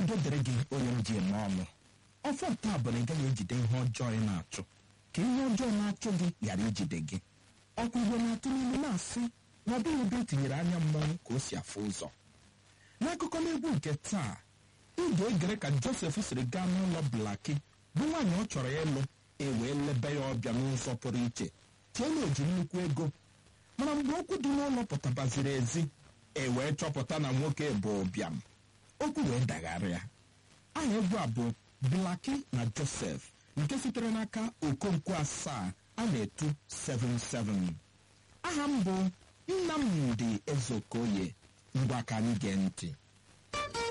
udo dịrị gị onye m ji eme ọnụ ọfọ taa bụ na ị gaghị ejide ihe ọjọọ ị na-achụ ka ihe ọjọọ na-achụ gị ghara ijide gị ọkwa igbo na-atụ n'ime na-asị na ọ dịghị ebe etinyere anya mmọnwụ ka o si afụ ụzọ n'akụkọ n'egwu nke taa ị ga-egere ka josef siri gaa n'ụlọ blaki bụ nwaanyị ọ chọrọ ịlụ e wee lebe ya ọbịa n'ụzọ pụrụ iche chee na oji nnukwu ego mana mgbe okwu dị n'ụlọ pụtabaziri ezi e wee chọpụta na nwoke bụ ụbịam okwu wee dagharịa aha egwu a bụ blaki na josef nke sitere n'aka okonkwo asaa a na-etu 77 aha m bụ nnamdị ezeokoye ngwa ka anyị gee ntị